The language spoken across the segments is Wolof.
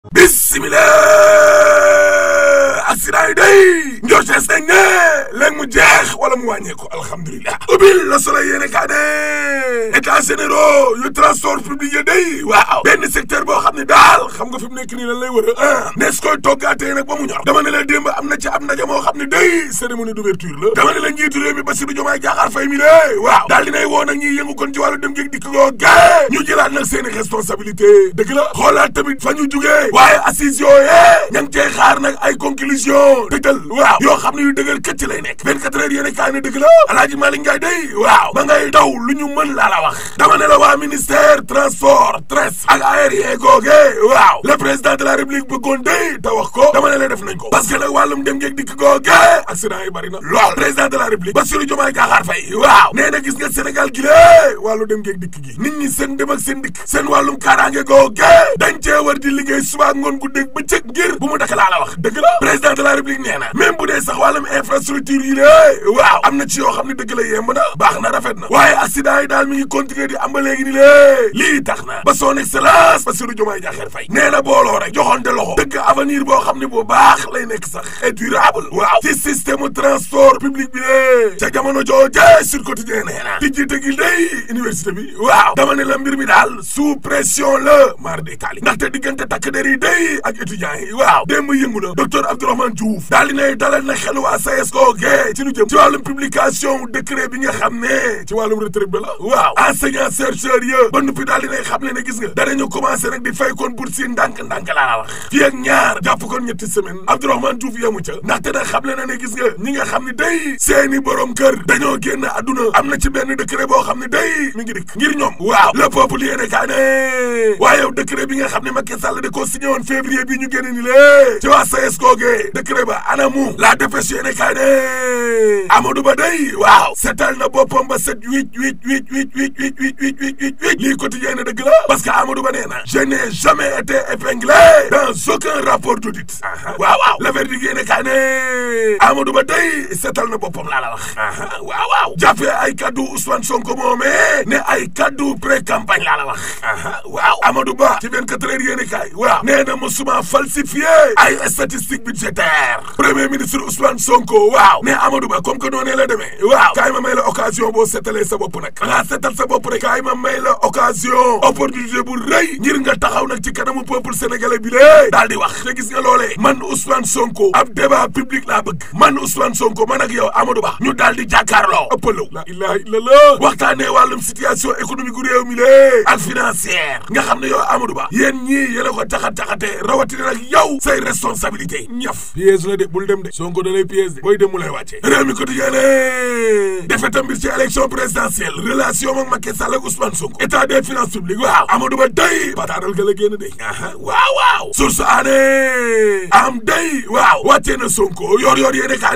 bismillah accident yi day njortees nañ ne léegi mu jeex wala mu wàññeeku alhamdulilah ubbil la Soleil yéene kaa ne états généraux yu transport public yi day waaw benn secteur boo xam ne daal xam nga fi mu nekk nii lan lay wër a nees koy toggaatee nag ba mu ñor dama ne la démb am na ci am ndaje moo xam ne day cérémonie d'ouverture la dama ne la njiitu réew mi Bassirou Diomaye Diakhar Faye mi lé waaw daal dinay woo nag ñiy yëngu kon ci wàllu dem géeg dikk goo gée ñu jëlaat nag seeni responsabilité dëgg la xoolaat tamit fa ñu jugee waaye assise yooyee ña ngi cey xaar nag ay conclusion dëggal waaw yoo xam ne yu dëggal këcc lay nekk 24 heures yéene kaay ne dëgg la Alaaji Malick Ndiaye day waaw ma ngay daw lu ñu mën laa la wax dama ne la waa ministère transport tres ak aérien googe waaw le président de la république bëggoon day te wax ko dama ne la def nañ ko parce que nag wàllum dem ngeeg dikk googe accident yi bari na lool président de la république Bassirou Diomaye Diakhar Faye waaw nee na gis nga Sénégal gi lée wàllu dem ngeeg dikk gi nit ñi seen dem ak seen dikk seen wàllum kaaraange googe dañ cee war di liggéey suba ngoon guddeeg bëccëg ngir bu mu dakk laa la wax dëgg la président de la république nee na même bu dee sax wàllum infrastructure yi lée waaw am na ci yoo xam ne dëgg la yemb na baax na rafet na waaye accident yi daal mi ngi continuer di am ba léegi ni lée lii tax na ba son excellence Bassirou Diomaye Diakhar Faye nee na booloo rek joxonte loxo dëgg avenir boo xam ne bu baax lay nekk sax et durable waaw ci système transport public bi lée ca jamono jooje sur quotidien nee na tijji tëgil day université bi waaw dama ne la mbir mi daal sous pression la mar de tali ndaxte diggante takk der yi day ak étudiants yi waaw démb yëngu na docteur Abdourahmane Diouf daal dinay dalal na xelu waa SAES googe ci lu jëm ci wàllum publication décret bi nga xam ne ci wàllum retraite bi la waaw enseignant chercheur ya ba nuppi daal dinay xam ne ne gis nga danañu commencé nag di fay kon bourse yi ndànk-ndànk laa la wax fii ak ñaar jàpp kon ñetti semaine Abdourahmane Diouf yemu ca ndaxte nag xam le na ne gis nga ñi nga xam ne day seeni borom kër dañoo génn àdduna am na ci benn décret boo xam ne day mi ngi dikk ngir ñoom waaw le peuple yéene kaa ne waaye yow décret bi nga xam ne Macky Sall da ko signé woon février bi ñu génn ni lée ci waa SAES googee décret ba anamu la dépêche yéene kaa ne Amadou Ba day waaw setal na boppam ba set huit huit huit huit huit huit huit huit huit huit huit lii quotidien ne dëgg la parce que Amadou Ba nee na je n'ai jamais été épinglé dans aucun rapport d'audit waaw waaw le verdict yéene kaa ne Amadou Ba day setal na boppam laa la wax waaw waaw jàppee ay kaddu Ousmane Sonko moomee ne ay kaddu pré campagne laa la wax waaw Amadou Ba ci 24 heures yéene kaay waaw nee na musuma falsifié ay statistiques budgétaires premier ministre Ousmane Sonko waaw ne Amadou Ba comme que noonee la demee waaw kaay ma may la occasion boo setalee sa bopp nag nga setal sa bopp rek kaay ma may la occasion opportunité bu rëy ngir nga taxaw nag ci kanamu peuple sénégalais bi lée daal di wax te gis nga loolee man Ousmane Sonko ab débat public laa bëgg man Ousmane Sonko man ak yow Amadou Ba ñu daal di jàkkaarloo ëppalaw la ilaha illallah waxtaanee wàllum situation économique gu réew mi lée ak financière nga xam ne yow Amadou Ba yéen ñii yéen a ko taxat-taxatee rawatina nag yow say responsabilité ñaf piège la de bul dem de Sonko da lay piège de booy dem mu lay wàccee réew mi quotidien ne defetam mbir ci élection présidentielle relation ak Macky Sall ak Ousmane Sonko état des finances publiques waaw Amadou Ba day pataaral ga la génn de waaw waaw source aané am day waaw wàccee na Sonko yor yor yéene kaa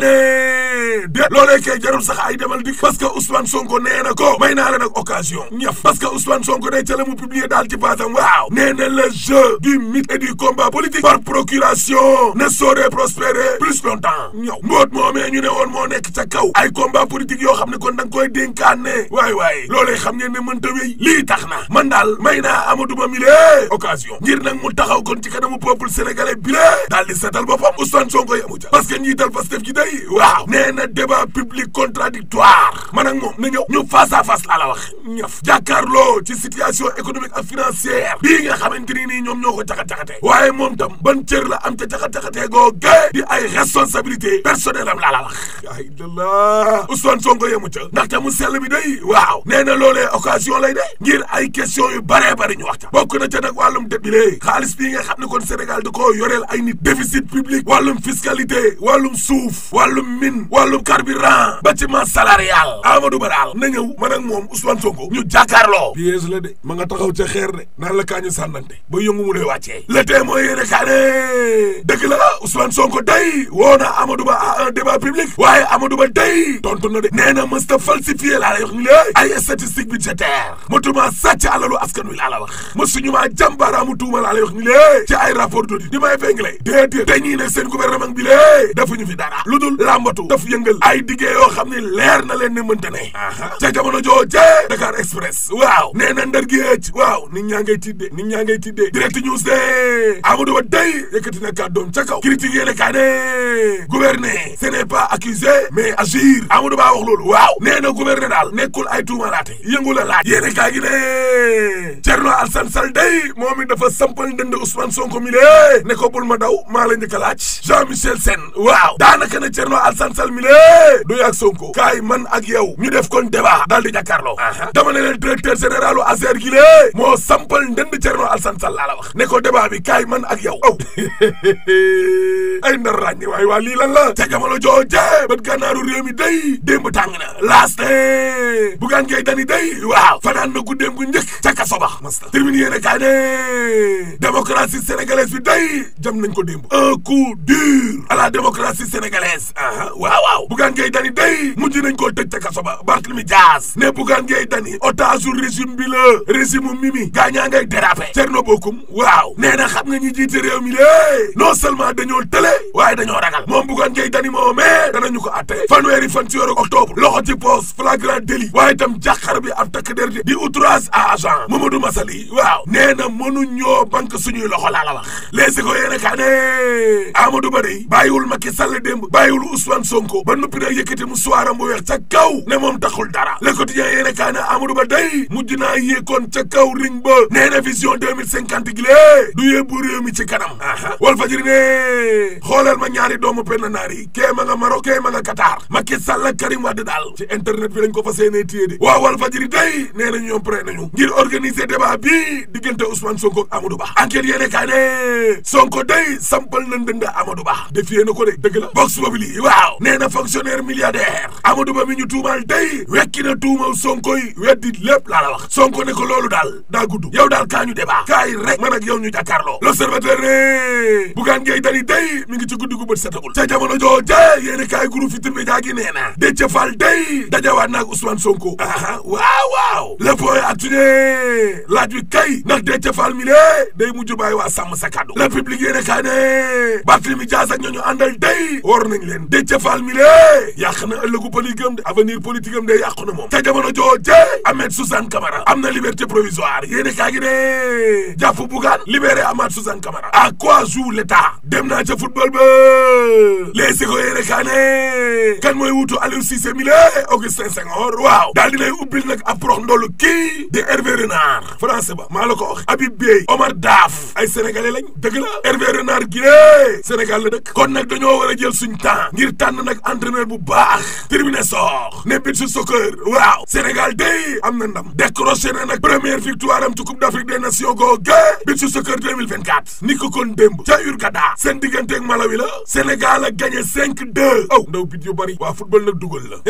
ne de loolee kay jarul sax ay demal dik parce que Ousmane Sonko nee na ko may naa la nag occasion ñaf parce que Ousmane Sonko day ca la mu publier daal ci paasam waaw nee na le jeu du mythe et du combat politique par procuration ne saurait prospérer plus longtemps ñëw mboot moomee ñu ne woon moo nekk ca kaw ay combat politique yoo xam ne kon da nga koy dénkaane waay waay loolee xam ngeen ne mënta wéy lii tax na man daal may naa Amadou Ba mi lee occasion ngir nag mu taxaw kon ci kanamu peuple sénégalais bi lee daal di seetal boppam Ousmane Sonko yamu ca parce que njiital Pastef gi day waaw nee na débat public contradictoire man ak moom na ñëw ñu face à face laa la wax ñëf jàkkaarloo ci situation économique ak financière bii nga xamante ni nii ñoom ñoo ko caxat-caxatee waaye moom tam ban cër la am ca caxat-caxatee googe di ay responsabilité personnelle am laa la wax yaa illallah Ousmane Sonko yemu ca ndaxte mu sell bi day waaw nee na loolee occasion lay de ngir ay question yu baree bari ñu wax ca bokk na ca nag wàllum det bi lee xaalis bii nga xam ne kon Sénégal da koo yoreel ay nit déficit public wàllum fiscalité wàllum suuf wàllum mine wàllum carburant bâtiment salarial Amadou Ba daal na ñëw man ak moom Ousmane Sonko ñu jàkkaarloo piège la de ma nga taxaw ca xeer de naan la kaañu sànnante ba yëngu mu lay wàccee le tee mooy yéene kaa ne dëgg la Ousmane Sonko day woo na Amadou Ba à un débat public waaye Amadou Ba day tontu na de nee na mësta falsifié laa lay wax ni lée ay statistique budgétaire motuma sàcc alalu askan wi laa la wax mësuñu maa jàmbaaraamu tuuma laa lay wax ni lée ci ay rapport d'audit di may fengle déedéet dañuy ne seen gouvernement bi lée defuñu fi dara lu dul làmbatu daf yëngal ay diggée yoo xam ne leer na leen ne mënta ne ca jamono jooje Dakar Express waaw nee na ndar géej waaw nit ñaa ngay tiddee nit ñaa ngay tiddee direct news de Amadou Ba day yëkkati na kàddoom ca kaw critique yéene kaa ne gouverner ce n'est pas accuser mais agir Amadou Ba wax loolu waaw nee na gouverner daal nekkul ay tuumalaate yëngu la laaj yéene kaa gi ne Thierno Alassane Sall day moom it dafa sampal ndënd Ousmane Sonko mi lée ne ko bul ma daw maa la njëkk a laaj Jean Michel Sène waaw daanaka ne Thierno Alassane Sall mi lée du ak Sonko kaay man ak yow ñu def kon débat daal di jàkkaarloo dama ne leen directeur général u ASER gi lée moo sampal ndënd Thierno Alassane Sall laa la wax ne ko débat bi kaay man ak yow aw ay ndar ràññi waay waa lii lan la ca jamono jooje bët gànnaaru réew mi day démb tàng na laas ne bugaan ngay dani day waaw fanaan na guddeem gu njëkk ca kaso ba masta termine yéene kaay ne démocratie sénégalaise bi day jam nañ ko démb un coup dur à la démocratie sénégalaise aa waaw waaw bugaan ngay dani day mujj nañ koo tëj ca kaso ba Barthélemy Dias ne bugaan ngay dani otage régime bi la régime mimi gaañaa ngay dérapé Thierno Bocoum waaw nee na xam nga ñi jiite réew mi lée non seulement dañoo tële waaye dañoo ragal moom buggoon ngay dani moo mais danañu ko atte fanweeri fan ci weeru octobre loxo ci poos flagrant délit waaye itam jàqar bi ab takk der di outrage à agent Mamadou Masali waaw nee na mënu ñoo banque suñuy loxo laa la wax les ko yéene kaa ne Amadou Ba day bàyyiwul Macky Sall démb bàyyiwul Ousmane Sonko ba noppi nag yëkkati mu soiram bu weex ca kaw ne moom taxul dara le quotidien yéene kaa ne Amadou Ba day mujj naa yéekoon ca kaw ring ba nee na vision 2050 gi lée du yóbbu réew mi ci kanam Walf Fadjri ne xoolal ma ñaari doomu penn naar yi kee ma nga Maroc kee ma nga Qatar Macky Sall ak Karim Wade daal ci internet bi lañ ko fas yéenee téye de waaw Walf Fadjri day nee nañ ñoom prêt nañu ngir organiser débat bi diggante Ousmane Sonko ak Amadou Ba enquête yéene kaa ne Sonko day sampal na ndënd Amadou Ba defiyee na ko de dëgg la Vox Populi waaw nee na fonctionnaire milliardaire Amadou Ba mi ñu tuumaal day wekki na tuumal Sonko yi weddi lépp laa la wax Sonko ne ko loolu daal daa gudd yow daal kaa ñu débat kaay rek man ak yow ñu jàkkaarloo l'observateur ne bugaan ngay dani day mi ngi ci guddi gu bët setagul ca jamono jooje yéeni kaay groupe Futurs Médias gi nee na Déthié Fall day dajawaat naag Ousmane Sonko aha waaw waaw le point actu ne laaj wi kay ndax Déthié Fall mi lée day mujj bàyyi waa sàmm sa kàddu le public yéene kaay ne Barthélémy Dias ak ñooñu àndal day war nañ leen Déthié Fall mi lée yàq na ëllëgu politique am de avenir politique am de yàqu na moom ca jamono jooje Ahmed Suzanne Camara am na liberté provisoire yéene kaay gi ne jàpp bugaan libéré Ahmed Suzanne Camara à quoi joue l'état dem naa ca football ba les si ko yéene kaa ne kan mooy wutu Aliou Cissé mi la Augustin Senghor waaw daal dinay ubbil nag ab prox ndolu kii de Hervé Renard français ba maa la ko wax Habib Beye Omar Daf ay sénégalais lañ dëgg la Hervé Renard gi lée Sénégal la dëkk kon nag dañoo war a jël suñ temps ngir tànn nag entraîneur bu baax terminé soox ne bit su soccer waaw Sénégal day am na ndam décroché na nag première victoire am ci Coupe d'Afrique des Nations googu bit su soccer 2024 ni ko kon démb ca Hurghada seen digganteeg Malawi la Sénégal a gagné 5-2 aw ndaw bit yu bari waa football nag dugal la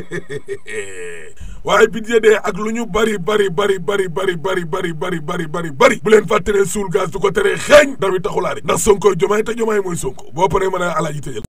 waaye bit ya dee ak lu ñu bari bari bari bari bari bari bari bari bari bari bari bu leen fàtteree suul gaz du ko teree xeeñ daw yi taxulaa de ndax Sonko jomaay te jomaay mooy Sonko boo paree mën a alaaji tëjal